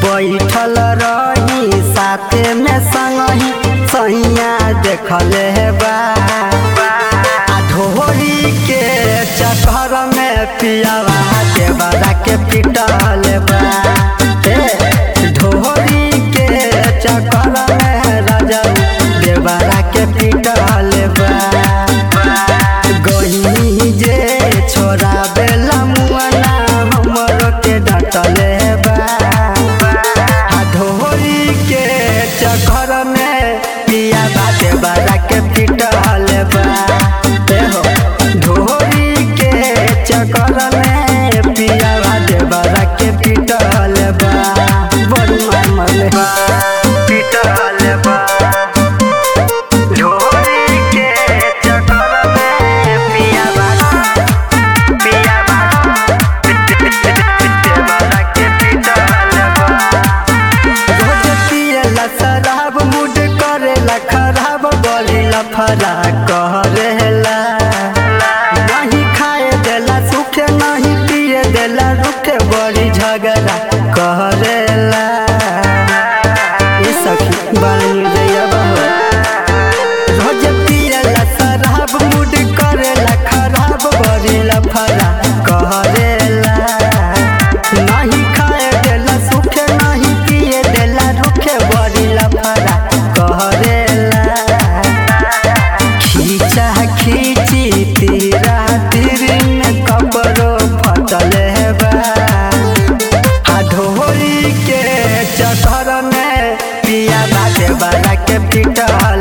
बैठल रही साथे में संगही सैया देखले बा आ ढोरी के चक्कर में पियावा देवरा के पिटल बा ए, ढोरी के चक्कर में राजा देवरा के पिटल बा गही जे छोरा बेला मुआना हमरो के डटले बा आ ढोरी के चक्कर में पिया बाटे बड़ा के पिटल बा ए हो ढोरी के चक्कर में पिया बाटे बड़ा के पिटल बा बड़ी मामले बा पिटल बा ढोरी के चक्कर में पिया बाटे पिया बाटे के पिटल बा रोज पियला शराब मूड करेला खराब गलीला फरा करेला नहीं खाए देला सुखे नहीं पिए देला रुखे बड़ी झगड़ा करेला ये सखी बानी दैया बहो रोज पियला शराब मूड करेला खराब गलीला फरा करेला नहीं खाए देला सुखे नहीं पिए देला रुखे बड़ी लफड़ा करेला खींचा खींची तीरा तीरिन कपड़ो फटल बा आ ढोरी के चक्कर में पिया बाटे बड़ा के पिटल